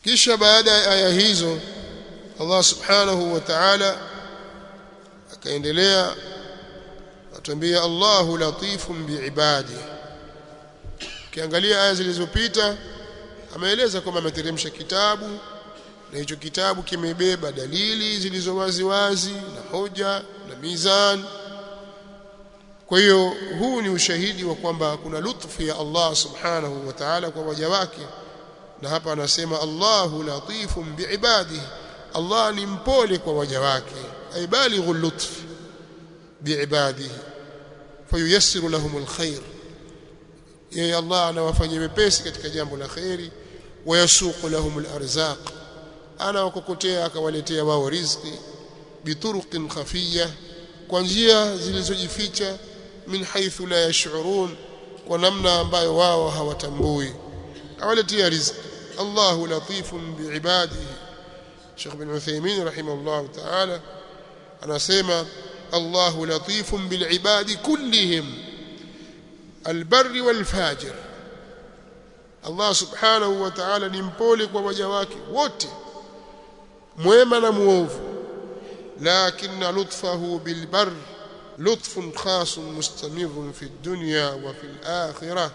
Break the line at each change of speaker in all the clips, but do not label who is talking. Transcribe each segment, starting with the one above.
kisha baada ya aya hizo Allah subhanahu wa ta'ala akaendelea atuambia Allahu latifun biibadi kiangalia aya zilizopita ameeleza kwamba ameteremsha kitabu na hicho kitabu kimebeba dalili zilizo wazi wazi na hoja na mizan kwa hiyo huu ni ushahidi wa kwamba kuna lutfu ya Allah subhanahu wa ta'ala kwa waja wake na hapa anasema Allahu latifun biibadihi Allah ni mpole kwa waja wake ay balighu lutf biibadihi fayuyassiru lahum alkhair yeye Allah anawafanyia wepesi katika jambo la khairi wayasuqu lahum alarzaq anawakokotea akawaletea wao riziki bituruqin khafiyya kwa njia zilizojificha min haythu la yash'urun kwa namna ambayo wao hawatambui awaletea riziki Allahu latifun biibadihi Sheikh bin Uthaymeen rahimahullah ta'ala anasema Allahu latifun bilibadi kullihim albarri walfajir Allah subhanahu wa ta'ala ni mpole kwa waja wake wote mwema na muovu lakini lutfahu bilbar lutfun khas mustamirun fi dunya wa fi akhirah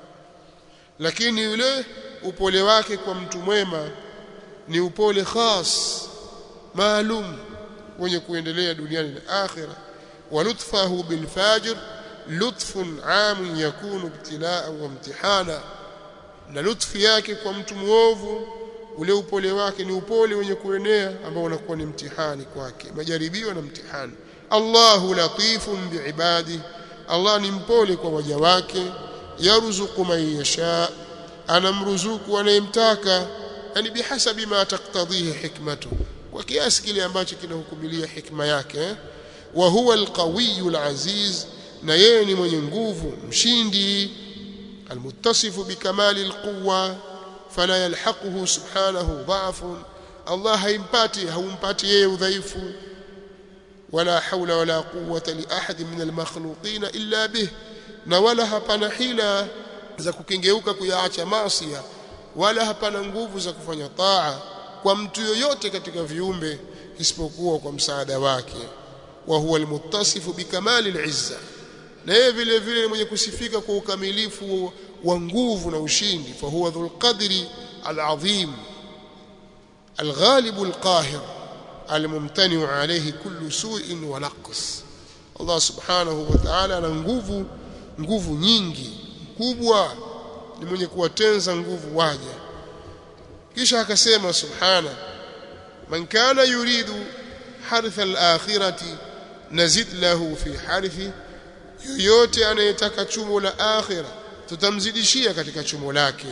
lakini yule upole wake kwa mtu mwema ni upole khas maalum wenye kuendelea duniani na akhira wa lutfahu bil fajir lutfun am yakunu ibtilaa wa imtihana na lutfi yake kwa mtu muovu ule upole wake ni upole wenye kuenea ambao unakuwa ni mtihani kwake majaribio na mtihani Allahu latifun biibadi Allah ni mpole kwa waja wake yarzuqu man yasha anamruzuku anayemtaka yani bihasabi ma taktadhihi hikmatu kwa kiasi kile ambacho kinahukumilia hikma yake wa huwa alqawiyyu alaziz na yeye ni mwenye nguvu mshindi almuttasifu bikamali alquwa fala yalhaquhu subhanahu dha'fun Allah haimpati haumpati yeye udhaifu wala hawla wala quwwata li ahad min almakhluqin illa bih na wala hapana hila za kukengeuka kuyaacha maasi wala hapana nguvu za kufanya taa kwa mtu yoyote katika viumbe isipokuwa kwa msaada wake wa huwa almuttasifu bikamali alizza na yeye vile vile mwenye kusifika kwa ukamilifu wa nguvu na ushindi fa huwa dhul qadri alazim الغالب القاهر الممتنع عليه كل سوء ونقص الله سبحانه وتعالى ana nguvu nguvu nyingi kubwa ni mwenye kuwatenza nguvu waja kisha akasema subhana man kana yuridu hartha al-akhirati nazid lahu fi harthi yoyote anayetaka chumo la akhira tutamzidishia katika chumo lake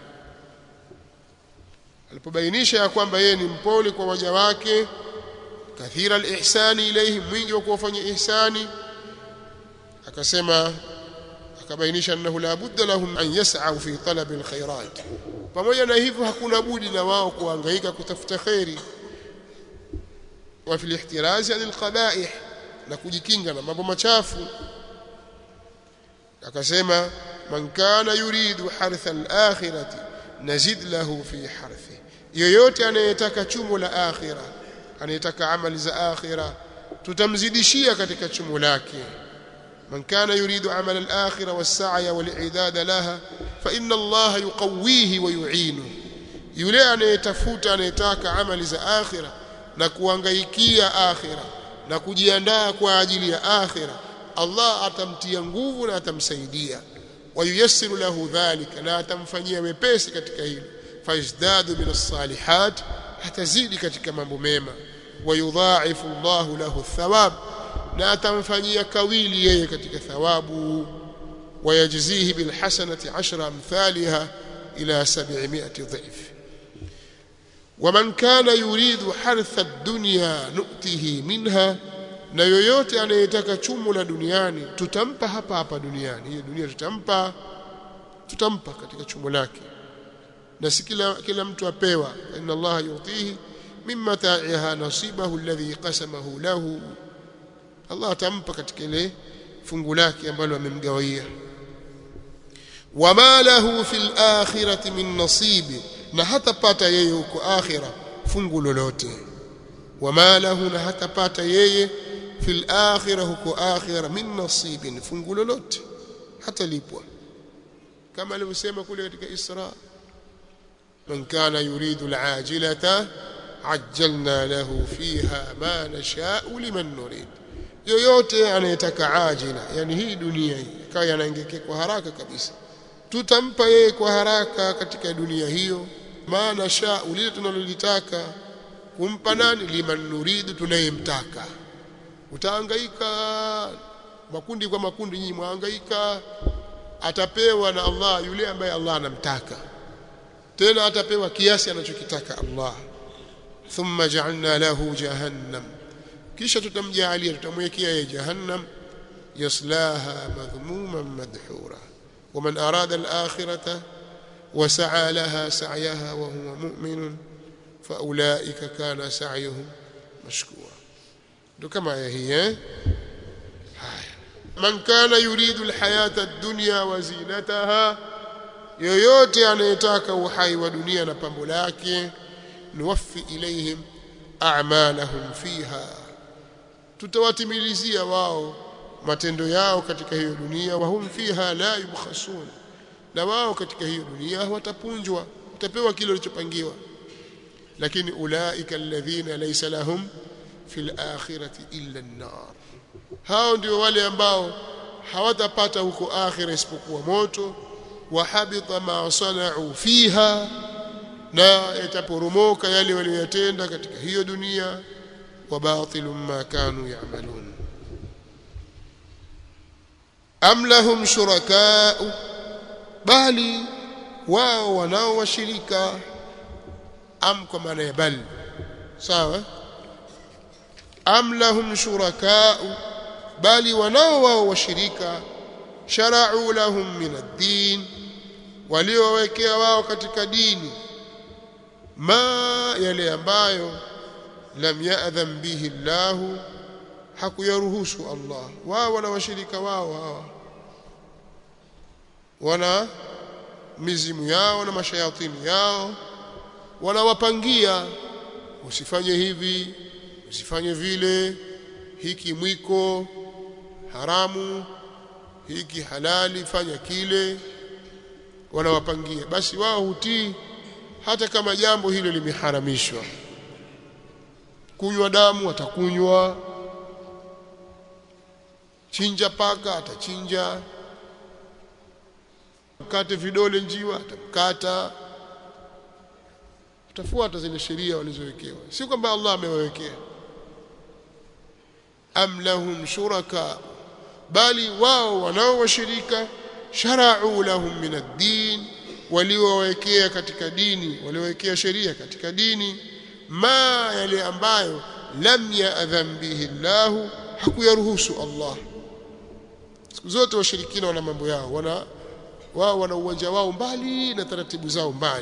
alipobainisha ya kwamba yeye ni mpole kwa waja wake kathira al-ihsani ilayhi mwingi wa kuwafanyia ihsani akasema akabainisha annahu la budda lahum an yas'au fi talab alkhairat pamoja na hivyo hakuna budi na wao kuhangaika kutafuta khairi wa fil ihtiraz anil qaba'ih na kujikinga na mambo machafu akasema man kana yuridu hartha al-akhirati nazid lahu fi harthi yoyote anayetaka chumo la akhira anayetaka amali za akhira tutamzidishia katika chumo lake من كان يريد عمل الآخرة والسعي والإعداد لها فإن الله يقويه ويعينه yule anayetafuta anayetaka amali za akhira na kuangaikia akhira na kujiandaa kwa ajili ya akhira Allah atamtia nguvu na atamsaidia wayuyassiru lahu dhalika na atamfanyia wepesi katika hilo fayazdadu min as-salihat hatazidi katika mambo mema wayudha'ifu Allahu lahu thawab na atamfanyia kawili yeye katika thawabu wayajzihi bilhasanati ashra amthaliha ila 700 dhif waman kana yuridu hartha ad-dunya nu'tihi minha na yoyote anayetaka chumo la duniani tutampa hapa hapa duniani hiyo dunia tutampa tutampa katika chumo lake na si kila kila mtu apewa inna Allah yutihi mimma ta'iha nasibahu alladhi qasamahu lahu Allah atampa katika ile fungu lake ambalo amemgawia wama lahu fil akhirati min nasibi na hatapata yeye huko akhira fungu lolote wama lahu na hatapata yeye fil akhira huko akhira min nasibin fungu lolote hatalipwa kama alivyosema kule katika Isra man kana yuridu alajilata ajjalna lahu fiha ma nasha'u liman nurid yoyote anayetaka ajila yani hii dunia hii kawa yanaingekea kwa haraka kabisa tutampa yeye kwa haraka katika dunia hiyo ma nasha'u lile tunalolitaka kumpa nani liman nuridu tunayemtaka utahangaika makundi kwa makundi nyinyi mwahangaika atapewa na Allah yule ambaye Allah anamtaka tena atapewa kiasi anachokitaka Allah thumma ja'alna lahu jahannam kisha tutamjaalia tutamwekea yeye jahannam yaslaha madhmuman madhura ومن أراد الآخرة وسعى لها سعيها وهو مؤمن فأولئك كان سعيهم مشكورا كما هي من كان يريد الحياة الدنيا وزينتها yoyote anayetaka uhai wa dunia na pambo lake nuwaffi ilaihim a'malahum fiha tutawatimilizia wao matendo yao katika hiyo dunia wa hum fiha la yubkhasun na wao katika hiyo dunia watapunjwa utapewa kile ulichopangiwa lakini ulaika alladhina laysa lahum fil akhirati illa an-nar hao ndio wale ambao hawatapata huko akhira isipokuwa moto wa habita ma sana'u fiha na yataporomoka yale waliyotenda katika hiyo dunia wa batilun ma kanu ya'malun am lahum shuraka'u bali wao wanao washirika am kwa maana ya bal sawa am lahum shuraka'u bali wanao wao washirika shara'u lahum min ad-din waliowekea wao katika dini ma yale ambayo lam ya'dham bihi Allahu hakuyaruhusu Allah wao wana washirika wao hawa wana mizimu yao na mashayatini yao wanawapangia usifanye hivi usifanye vile hiki mwiko haramu hiki halali fanya kile wanawapangia basi wao hutii hata kama jambo hilo limeharamishwa kunywa damu atakunywa chinja paka atachinja mkate vidole njiwa atamkata utafuata zile sheria walizowekewa si kwamba Allah amewawekea am lahum shuraka bali wao wanao washirika shara'u lahum min ad-din waliowekea katika dini waliowekea sheria katika dini ma yale ambayo lam ya'dham bihi Allah hakuyaruhusu Allah siku zote washirikina wana mambo yao wana wao wana uwanja wao mbali na taratibu zao mbali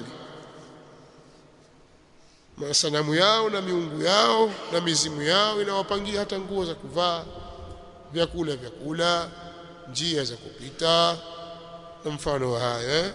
masanamu yao na miungu yao na mizimu yao inawapangia hata nguo za kuvaa vyakula vya kula njia za kupita na mfano wa haya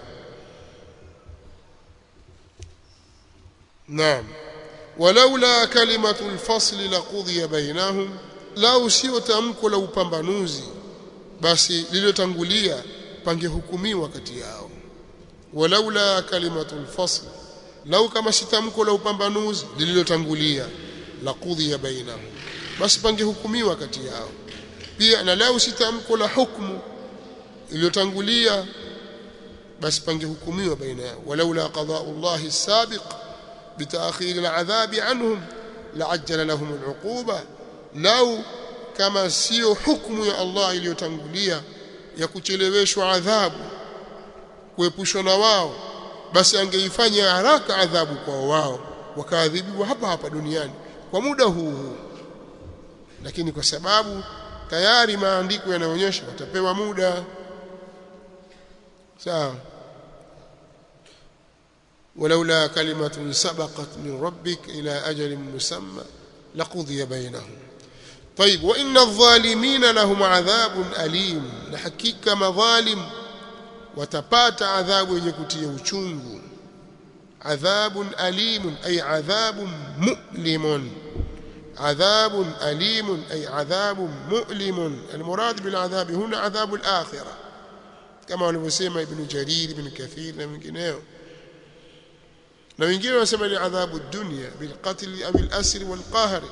naam walaula kalimatu alfasl laqudhiya bainahum lau sio tamko la upambanuzi basi lililotangulia pangehukumiwa kati yao walaula kalimatu alfasl lau kama si tamko la upambanuzi lililotangulia laqudhiya bainahum basi pangehukumiwa kati yao pia na lau si tamko la hukumu iliyotangulia basi pangehukumiwa baina yao walaula qada'u Allah as-sabiq bitaakhir al-'adhab anhum la'ajjala lahum al-'uquba lau kama sio hukumu ya Allah iliyotangulia ya kucheleweshwa adhabu kuepushwa na wao basi angeifanya haraka adhabu kwa wao wakaadhibiwa hapa hapa duniani kwa muda huu huu lakini kwa sababu tayari maandiko yanaonyesha watapewa muda sawa ولولا كلمة سبقت من ربك إلى أجل مسمى لقضي بينهم طيب وإن الظالمين لهم عذاب أليم لحقيقة مظالم وتبات عذاب يكتي وشنغ adhabun alimun ay adhabun mu'limun عذاب أليم أي عذاب مؤلم المراد بالعذاب هنا عذاب الآخرة كما walivyosema Ibn Jarir Ibn Kathir na wengineo na wengine wanasema ni adhabu dunya bilqatl au al-asr wal-qahr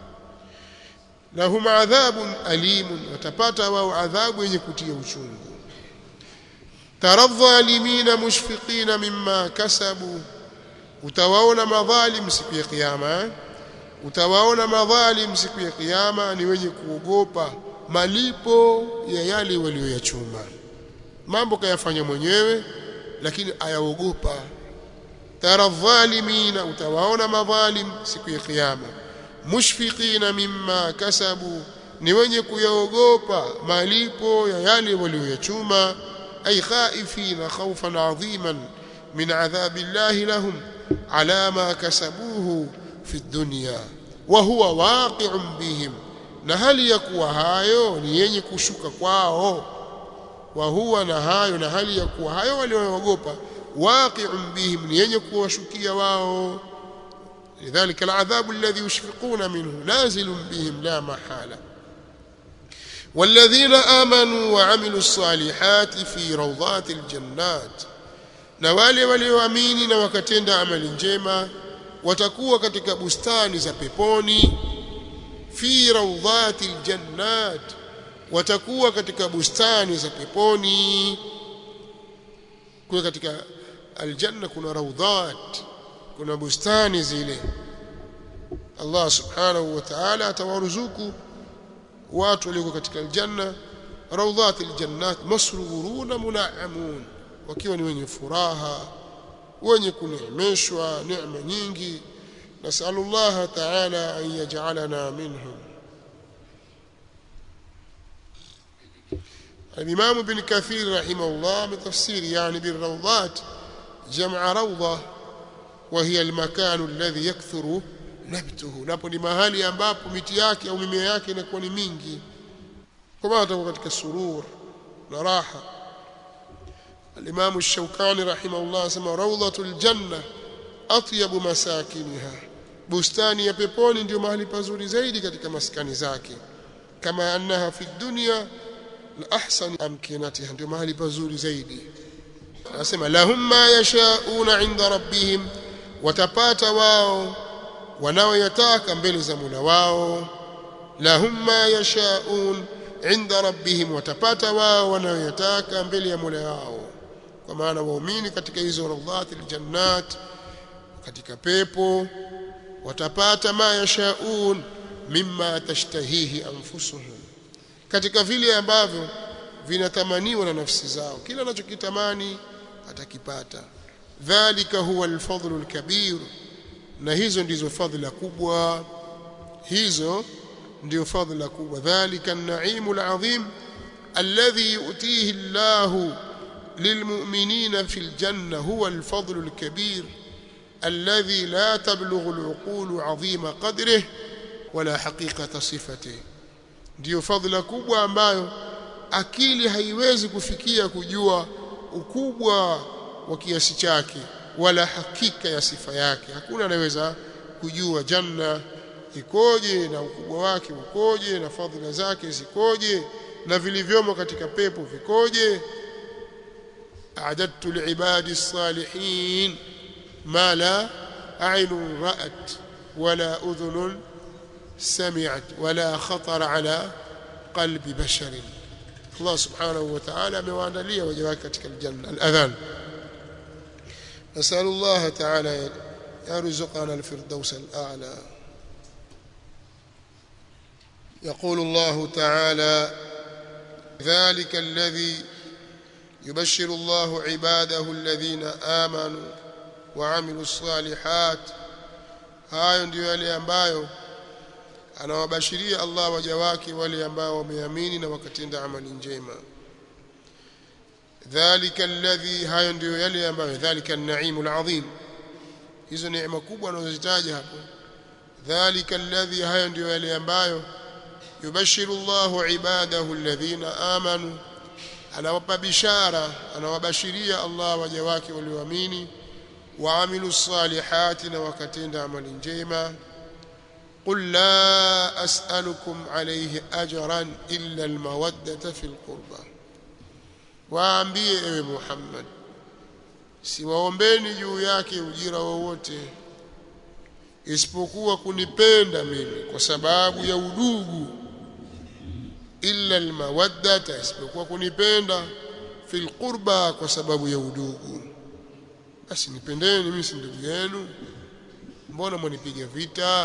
lahum adhabun alim watapata wao adhabu yenye kutia uchungu tara dhalimina mushfiqina mimma kasabu utawaona madhalim siku ya kiyama utawaona madhalim siku ya kiyama ni wenye kuogopa malipo ya yale walioyachuma mambo kayafanya mwenyewe lakini ayaogopa tara dhalimina utawaona madhalim siku ya kiyama mushfiqina mimma kasabu ni wenye kuyaogopa malipo ya yale walioyachuma ay khaifina khawfan adhiman min adhabillahi lahum ala ma kasabuhu fi dunya wa huwa waqi'un bihim na hali ya kuwa hayo ni yenye kushuka kwao wa huwa na hayo na hali ya kuwa hayo walioogopa waqi'un bihim ni yenye kuwashukia wao لذلك العذاب الذي يشفقون منه نازل بهم لا محالة والذين آمنوا وعملوا الصالحات في روضات الجنات na wale walioamini na wakatenda amali njema watakuwa katika bustani za peponi fi rawdhati aljannat watakuwa katika bustani za peponi kwa katika aljanna kuna rawdhat kuna bustani zile Allah subhanahu wa ta'ala atawaruzuku watu walioko katika aljanna rawdhat aljannat masruruna munaamun wakiwa ni wenye furaha wenye kuneemeshwa neema nyingi nasallallahu ta'ala an yaj'alana minhum الإمام ابن كثير رحمه الله بتفسير يعني بالروضات جمع روضة وهي المكان الذي يكثر نبته napo ni mahali ambapo miti yake au mimea yake inakuwa ni mingi kwa maana atakuwa katika surur na raha الإمام الشوكاني رحمه الله سمى روضة الجنة أطيب مساكنها bustani ya peponi ndio mahali pazuri zaidi katika maskani zake kama annaha fi dunya la ahsan amkinatiha ndio mahali pazuri zaidi anasema lahum ma yashauna inda rabbihim watapata wao wanaoyataka mbele za Mola wao lahum ma yashaun inda rabbihim watapata wao wanaoyataka mbele ya Mola wao kwa maana waumini katika hizo rawdhatil jannat katika pepo watapata ma yashaun mimma tashtahihi anfusuhum katika vile ambavyo vinatamaniwa na nafsi zao kila anachokitamani atakipata dhalika huwa alfadlu alkabir na hizo ndizo fadhila kubwa hizo ndio fadhila kubwa dhalika an-na'imu al-'azim alladhi yu'tihi Allahu للمؤمنين في الجنة هو الفضل الكبير الذي لا تبلغ العقول عظيم قدره ولا حقيقة صفته ndio fadhila kubwa ambayo akili haiwezi kufikia kujua ukubwa wa kiasi chake wala hakika ya sifa yake hakuna anayeweza kujua janna ikoje na ukubwa wake ukoje na fadhila zake zikoje na vilivyomo katika pepo vikoje أعددت لعبادي الصالحين ما لا عين رأت ولا أذن سمعت ولا خطر على قلب بشر الله سبحانه وتعالى مواندلية وجواك katika الجنة الأذان نسأل الله تعالى يرزقنا الفردوس الأعلى يقول الله تعالى ذلك الذي يبشر الله عباده الذين آمنوا وعملوا الصالحات hayo ndio yale ambayo anawabashiria Allah waja wake wale ambao wameamini na wakatenda amali njema dhalika alladhi hayo ndio yale ambayo dhalika an-na'imul azim hizo neema kubwa anazozitaja hapo dhalika alladhi hayo ndio yale ambayo yubashiru Allahu ibadahu alladhina amanu anawapa bishara anawabashiria Allah waja wake walioamini waamilu salihati na wakatenda amali njema قل لا أسألكم عليه أجرا إلا المودة في القربى waambie ewe Muhammad siwaombeni juu yake ujira wowote isipokuwa kunipenda mimi kwa sababu ya udugu illa almawaddata isipokuwa kunipenda fil qurba kwa sababu ya udugu basi nipendeni mimi si ndugu yenu mbona mwanipiga vita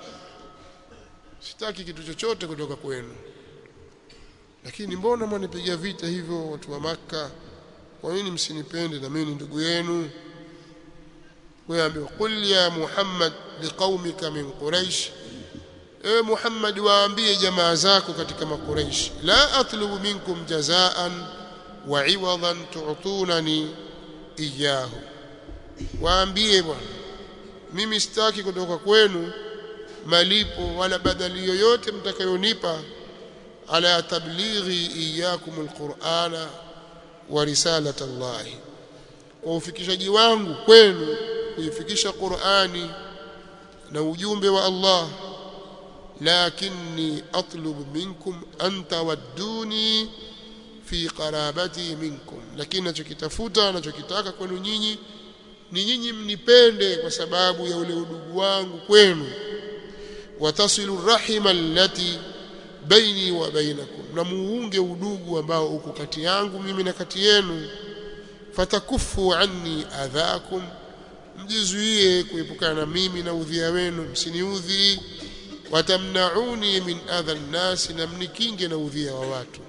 sitaki kitu chochote kutoka kwenu lakini mbona mwanipiga vita hivyo watu wa maka kwa nini msinipende na mimi ni ndugu yenu waambiwa qul ya muhammad liqaumika min quraish ewe muhammad waambie jamaa zako katika makuraish la atlubu minkum jazaan wa iwadan tu'tunani iyahu waambie bwana mimi sitaki kutoka kwenu malipo wala badali yoyote mtakayonipa ala tablighi iyakum alqur'ana wa risalata Allah kwa ufikishaji wangu kwenu kuifikisha Qur'ani na ujumbe wa Allah lakinni atlubu minkum an tawadduni fi qarabati minkum lakini nachokitafuta nachokitaka kwenu nyinyi ni nyinyi mnipende kwa sababu ya ule udugu wangu kwenu watasilu rahima allati baini wa bainakum na muunge udugu ambao uko kati yangu mimi na kati yenu fatakufu anni adhakum mjizuie kuepukana na mimi na udhia wenu msiniudhi watamnauni min adha nnasi na mnikinge na udhia wa watu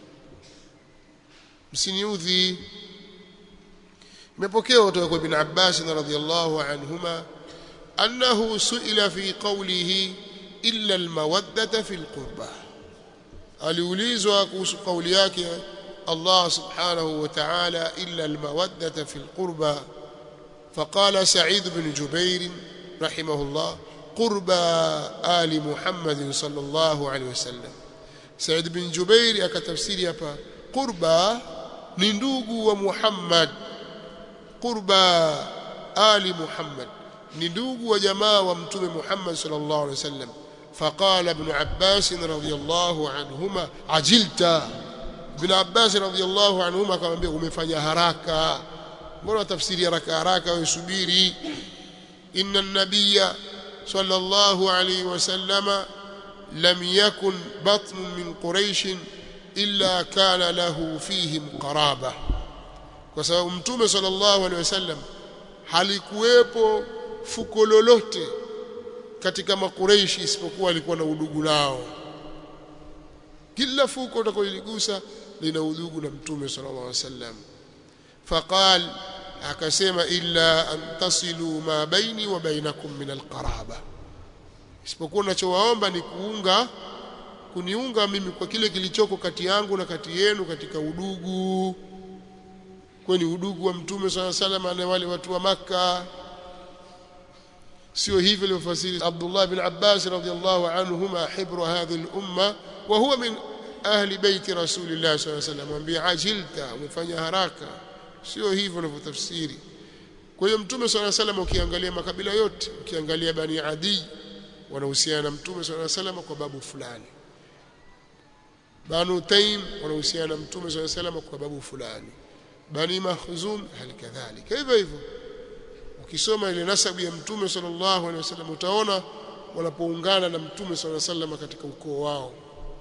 msiniudhi imepokewa kutoka kwa ibn Abbas radhiyallahu anhuma annahu suila fi qawlihi illa almawaddata fi alqurba aliulizwa kuhusu kauli yake Allah subhanahu wa ta'ala illa almawaddata fi alqurba فقال سعيد بن جبير رحمه الله قربى آل محمد صلى الله عليه وسلم سعيد بن جبير akatafsiri hapa qurba ni ndugu wa Muhammad qurba ali Muhammad ni ndugu wa jamaa wa mtume Muhammad sallallahu alaihi wasallam فقال ابن عباس رضي الله عنهما عجلت ابن عباس رضي الله عنهما akamwambia umefanya haraka mbona tafsiri haraka haraka usubiri inna an-nabiyya sallallahu alayhi wasallam lam yakun batn min quraish illa kana lahu fihim qaraba kwa sababu mtume sallallahu alaihi wasallam halikuwepo fuko lolote katika makureishi isipokuwa alikuwa na udugu nao kila fuko utakoligusa lina udugu na mtume sallallahu alaihi wasallam faqal akasema illa an tasilu ma baini wa bainakum min alqaraba isipokuwa nachowaomba ni kuunga kuniunga mimi kwa kile kilichoko kati yangu na kati yenu katika udugu kwani udugu wa mtume swalla sallam na wale watu wa maka sio hivyo alivyofasiri Abdullah bin Abbas radhiyallahu anhuma hibru hadhihi al-umma wa huwa min ahli baiti rasulillah sallallahu alayhi wasallam mwambie ajilta umefanya haraka sio hivyo alivyotafsiri kwa hiyo mtume swalla sallam ukiangalia makabila yote ukiangalia bani adi wanahusiana na mtume swalla sallam kwa babu fulani banu taim wanahusiana na mtume swalla sallam kwa babu fulani bani mahzum hali kadhalika hivyo hivyo ukisoma ile nasabu ya mtume sallallahu alaihi wasallam utaona wanapoungana na mtume sallallahu alaihi wasallam katika ukoo wao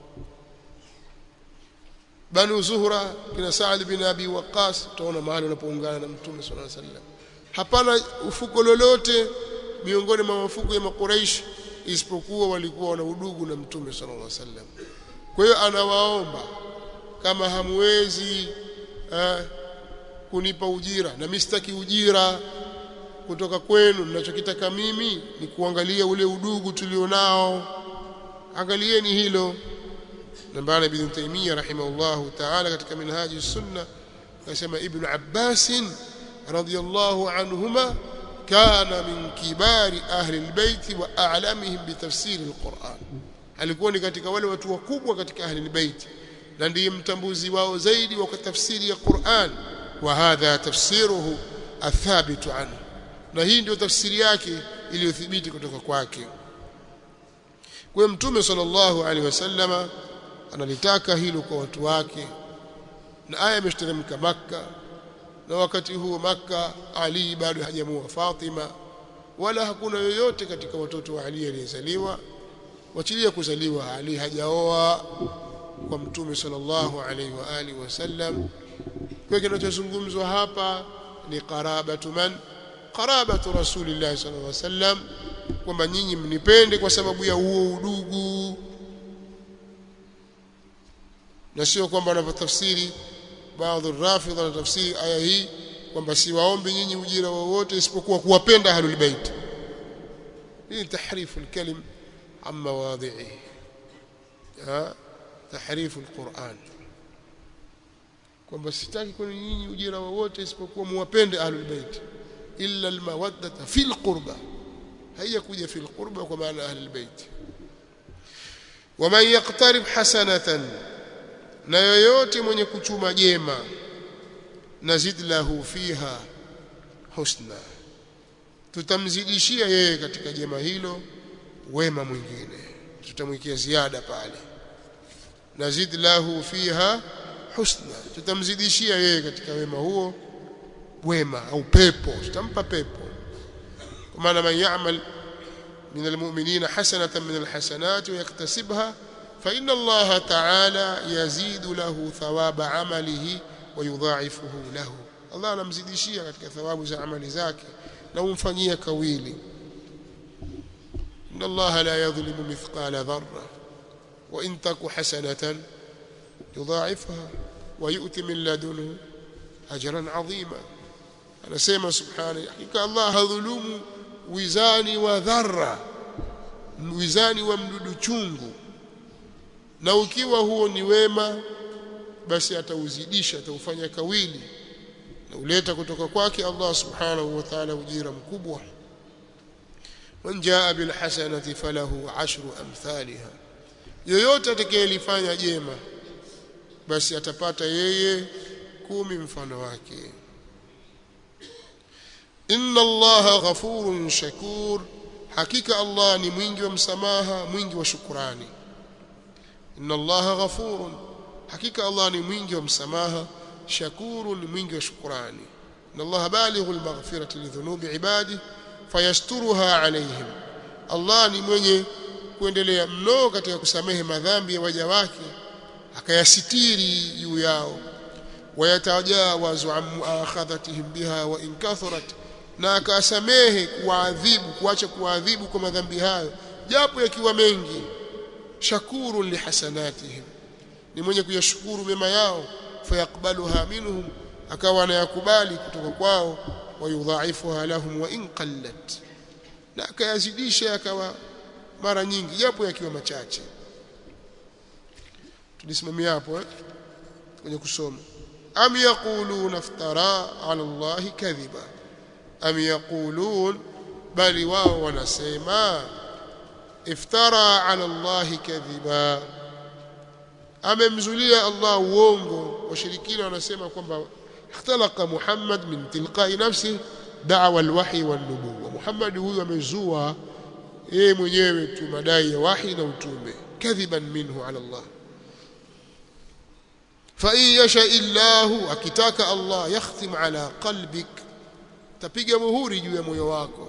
banu zuhra kina saad bin abi waqas utaona mahali wanapoungana na mtume sallallahu alaihi wasallam hapana ufuko lolote miongoni mwa mafuko ya makuraish isipokuwa walikuwa wana udugu na mtume sallallahu alaihi wasallam kwa hiyo anawaomba kama hamwezi eh, kunipa ujira na mistaki ujira kutoka kwenu ninachokitaka mimi ni kuangalia ule udugu tulionao angalieni hilo nambana ibn Taymiyyah rahimahullahu ta'ala katika minhaji sunna akasema ibn Abbas radiyallahu anhuma kana min kibari ahli albayt wa a'lamihim bitafsir alquran alikuwa ni katika wale watu wakubwa katika ahli albayt na ndiye mtambuzi wao zaidi wa tafsiri ya Qur'an wa hadha tafsiruhu athabitu anhu na hii ndio tafsiri yake iliyothibiti kutoka kwake kwa mtume sallallahu alaihi wasallama analitaka hilo kwa watu wake na aya imeshteremka makka na wakati huo makka ali bado hajamua fatima wala hakuna yoyote katika watoto wa ali aliyezaliwa wachilia kuzaliwa ali hajaoa kwa mtume sallallahu alaihi wa alihi wasallam kwa kinachozungumzwa hapa ni qarabatu man qarabatu rasulillah sallallahu alaihi wasallam kwamba nyinyi mnipende kwa sababu ya huo udugu na sio kwamba wanavyotafsiri baadhi rafidha na tafsiri aya hii kwamba siwaombi nyinyi ujira wowote isipokuwa kuwapenda ahlul bait hii tahrifu alkalim عن مواضعه ها تحريف القرآن kwamba sitaki kwenu nyinyi ujira wowote isipokuwa muwapende ahlul bait illa almawaddata fil qurba haiyakuja fil qurba kwa maana ahlul bait waman yaqtarib hasanatan na yoyote mwenye kuchuma jema nazid lahu fiha husna tutamzidishia yeye katika jema hilo wema mwingine tutamwikia ziada pale nazid lahu fiha husna tutamzidishia yeye katika wema huo wema au pepo tutampa pepo kwa maana man ya'mal min almu'minina hasanatan min alhasanat wa yaktasibha fa inna Allah ta'ala yazidu lahu thawaba amalihi wa yudha'ifuhu lahu Allah anamzidishia katika thawabu za amali zake na umfanyia kawili إن الله لا يظلم مثقال ذرة وإن تك حسنة يضاعفها ويؤتي من لدنه أجرا عظيما أنا سيما سبحانه حقيقة الله ظلوم وزاني وذرة wizani wa mdudu chungu na ukiwa huo ni wema basi atauzidisha ataufanya kawili na uleta kutoka kwake Allah subhanahu wa ta'ala ujira mkubwa man jaa bil hasanati falahu ashru amthaliha yoyote atakayelifanya jema basi atapata yeye kumi mfano wake inna allaha ghafurun shakur hakika allah ni mwingi wa msamaha mwingi wa shukrani inna allaha ghafurun hakika allah ni mwingi wa msamaha shakurun ni mwingi wa shukrani inna allaha balighul maghfirati lidhunubi ibadihi fayasturuha alaihim Allah ni mwenye kuendelea mno katika kusamehe madhambi ya waja wake akayasitiri juu yao wayatajawazu an muakhadhatihim biha wa in kathurat na akasamehe kuadhibu kuacha kuadhibu kwa madhambi hayo japo yakiwa mengi shakurun lihasanatihim ni mwenye kuyashukuru mema yao fayakbaluha minhum akawa anayakubali kutoka kwao wayudhaifuha lahum wa in qallat na akayazidisha akawa mara nyingi japo yakiwa machache tulisimamia hapo eh kwenye kusoma am yaquluna iftara ala Allah kadhiba am yaqulun bali wao wanasema iftara ala Allah kadhiba amemzulia Allah uongo washirikina wanasema kwamba اختلق محمد من تلقاء نفسه دعوى الوحي والنبوة محمد huyu amezua yeye mwenyewe tu madai ya wahi na utume kadhiban minhu ala Allah fa in yasha illahu akitaka Allah yakhtim ala qalbik tapiga muhuri juu ya moyo wako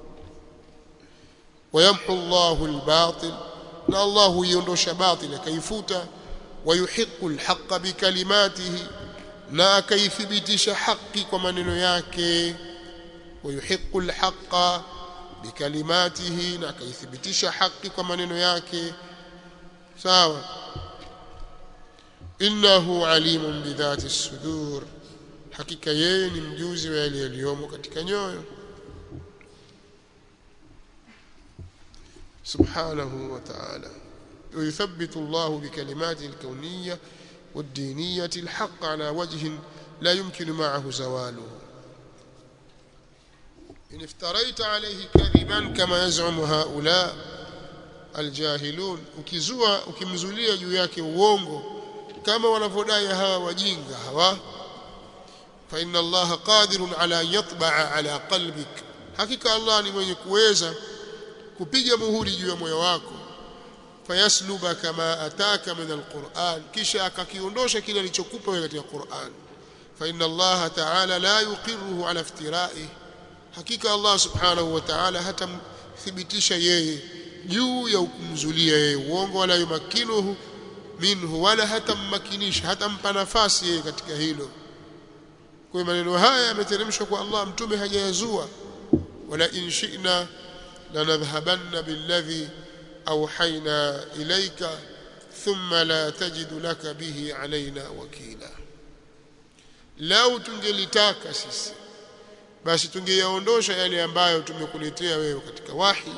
wayamhu Allahu albatil na Allah huiondosha batil akaifuta wayuhiqqu alhaqqa bikalimatihi na akaithibitisha haki kwa maneno yake wayuhiqqu alhaqqa bikalimatihi na akaithibitisha haki kwa maneno yake sawa innahu alimun bidhati sudur hakika yeye ni mjuzi wa yale yaliyomo katika nyoyo subhanahu wa ta'ala ويثبت الله بكلماته الكونيه والدينية الحق على وجه لا يمكن معه زواله إن افتريت عليه كذبا كما يزعم هؤلاء الجاهلون ukizua ukimzulia juu yake uongo kama wanavyodai hawa wajinga hawa fa inna allaha qadirun ala an yatba'a ala qalbik hakika Allah ni mwenye kuweza kupiga muhuri juu ya moyo wako fayasluba kama ataka min alquran kisha akakiondosha kile alichokupa wewe katika Qur'an fa inna Allah ta'ala la yuqirruhu ala iftira'i hakika Allah subhanahu wa ta'ala hatamthibitisha yeye juu ya kumzulia yeye uongo wala yumakinuhu minhu wala hatammakinisha hatampa nafasi yeye katika hilo kwa maneno haya yameteremshwa kwa Allah mtume hajayazua wala in shi'na lanadhhabanna billadhi awhayna ilayka thumma la tajidu laka bihi alaina wakila lau tungelitaka sisi basi tungeyaondosha yale ambayo tumekuletea wewe katika wahi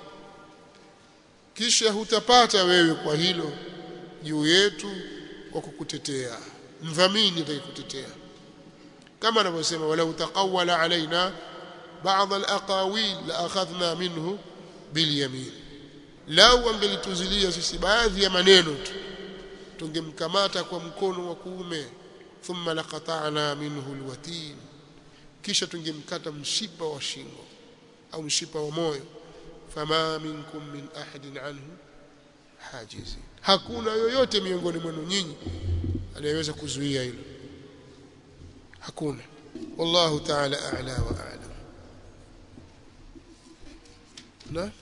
kisha hutapata wewe kwa hilo juu yetu kwa kukutetea mdhamini atakayekutetea kama anavyosema wala utaqawwala alaina بعض الاقاويل لاخذنا منه باليمين lau angelituzilia sisi baadhi ya maneno tu tungemkamata kwa mkono wa kuume thumma laqata'na minhu alwatin kisha tungemkata mshipa wa shingo au mshipa wa moyo fama minkum min ahadin anhu hajizi hakuna yoyote miongoni mwenu nyinyi anayeweza kuzuia hilo hakuna wallahu ta'ala a'la wa a'lam na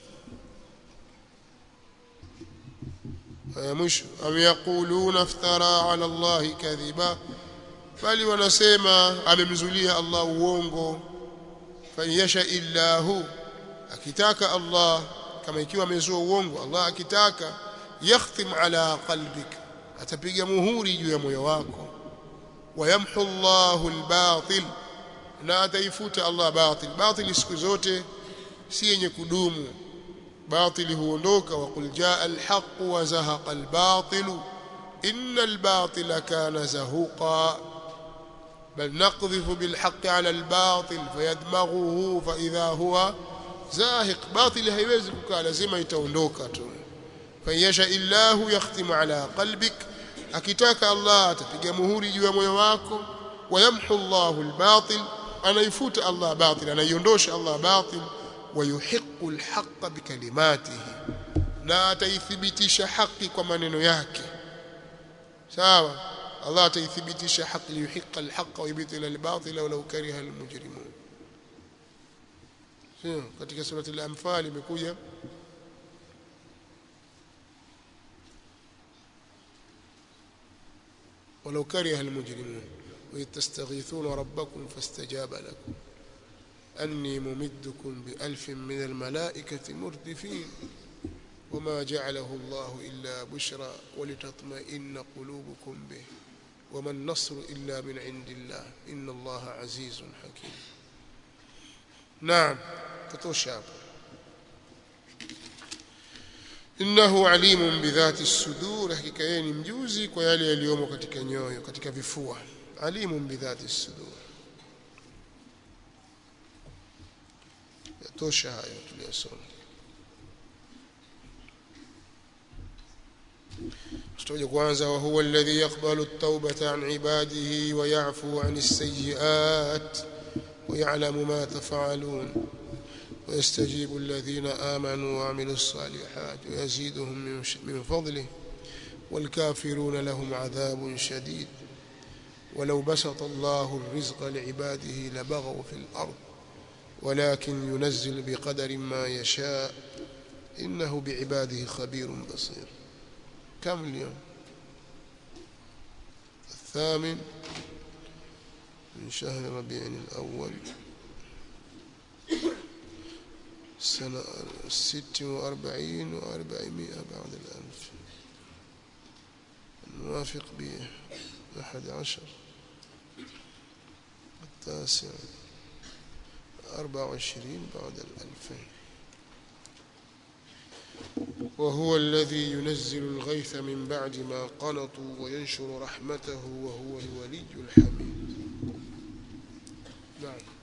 ya mwisho am yaquluna iftara ala Allah kadhiba bali wanasema amemzulia Allah uongo fayasha illahu akitaka Allah kama ikiwa amezua uongo Allah akitaka yakhtim ala qalbik atapiga muhuri juu ya moyo wako wayamhu Allahu albatil na ataifuta Allah batil batil siku zote si yenye kudumu باطل huondoka وقل جاء الحق وزهق الباطل إن الباطل كان زهوقا بل نقذف بالحق على الباطل فيدمغه فإذا هو زاهق باطل haiwezi kukaa lazima itaondoka tu fayasha illahu yakhtimu ala qalbik akitaka Allah atapiga muhuri juu ya moyo wako wayamhu Allahu albatil anaifuta Allah batil anaiondosha Allah batil ويحق الحق بكلماته na ataithibitisha haki kwa maneno yake sawa Allah ataithibitisha haki liyuhiqa alhaq wa yubtila albatila walau kariha almujrimun sio katika surati al-anfal imekuja ولو كره المجرمون وإذ تستغيثون ربكم فاستجاب لكم أني ممدكم بألف من الملائكة مردفين وما جعله الله إلا بشرى ولتطمئن قلوبكم به وما النصر إلا من عند الله إن الله عزيز حكيم نعم تتوشاب إنه عليم بذات الصدور حقيقة يعني مجوزي ويالي اليوم katika nyoyo katika vifua عليم بذات الصدور yatosha hayo tuliyosoma tutaje kwanza wa huwa alladhi yaqbalu at-taubata an ibadihi wa ya'fu 'an as-sayyi'at wa ya'lamu ma taf'alun ويستجيب الذين آمنوا وعملوا الصالحات ويزيدهم من فضله والكافرون لهم عذاب شديد ولو بسط الله الرزق لعباده لبغوا في الأرض ولكن ينزل بقدر ما يشاء إنه بعباده خبير بصير كم اليوم الثامن من شهر ربيع الأول سنة ست وأربعين وأربعمائة بعد الألف الموافق بأحد عشر التاسع أربع وعشرين بعد الألفين وهو الذي ينزل الغيث من بعد ما قنطوا وينشر رحمته وهو الولي الحميد نعم